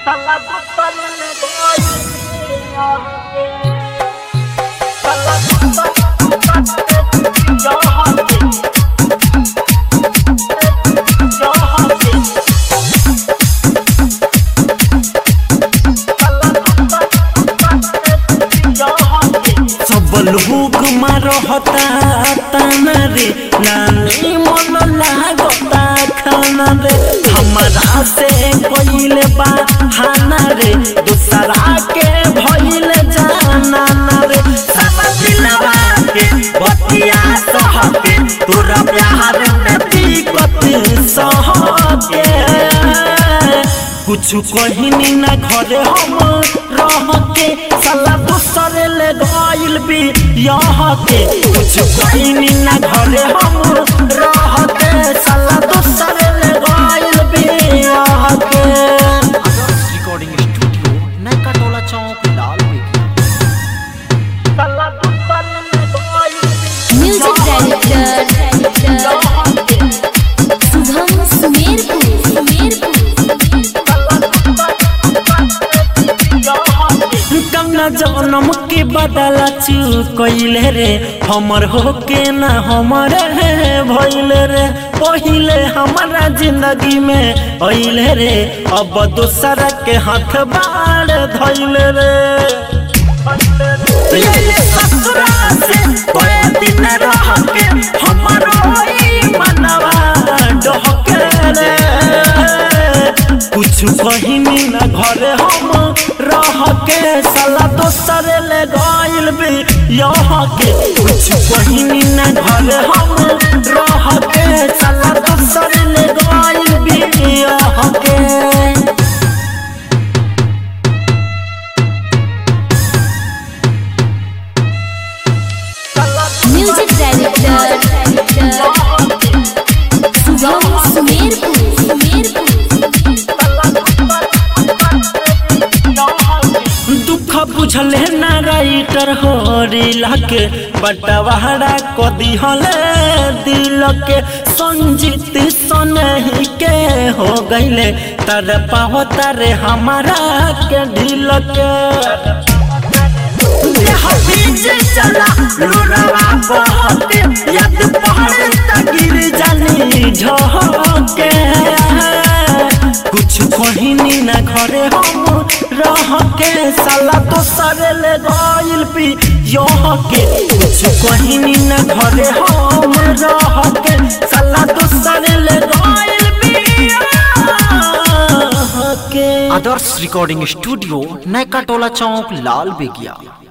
सब लोग मारहता ताना रे नानी मन लागता खाना रे हमारा से कइले बा हाना रे दूसरा के भइल जाना ना रे सब दिलवा के बतिया सहके तोरा प्यार में दिक्कत सहके कुछ कहिनी ना घरे हम रह के साला दूसरे ले गइल भी यहाँ के कुछ कहिनी ना घरे हम रह के साला दूसरे ले गइल भी यहाँ के रिकॉर्डिंग स्टूडियो नैका टोला चौक लाल साला दूसरे ले गइल भी म्यूजिक डायरेक्टर शुभम सुमेरपुर सुमेरपुर कन्ना जन्म के बदला चुकइले रे हमर होके ना हमर भइले रे पहिले हमारा जिंदगी में अइले रे अब दूसरा के हाथ बाढ़ धइले रे ले ससुरा से कोई दिन रह के हमरो ई मनवा डहके रे कुछ कहिनी न घरे हम रह के साला दोसर ले गइल भी यहाँ के कुछ कहिनी न घरे हम रह के साला दोसर ले गइल भी यहाँ के म्यूजिक डायरेक्टर शुभम सुमेरपुर सुमेरपुर दुख बुझले ना राइटर हो रिला के बटवाड़ा को दिहले दिल के संजीत सनही के हो गईले तर पाहो तारे हमारा के ढील के देह बीच चला लुरवा बहके यद पहाड़ तक गिर जानी झोंके कुछ कहिनी ना घरे हम रह के साला दोसर ले गइल पी यह के कुछ कहिनी ना घरे हम रह के साला दोसर ले गइल पी यह के आदर्श रिकॉर्डिंग स्टूडियो नैका टोला चौक लाल बेगिया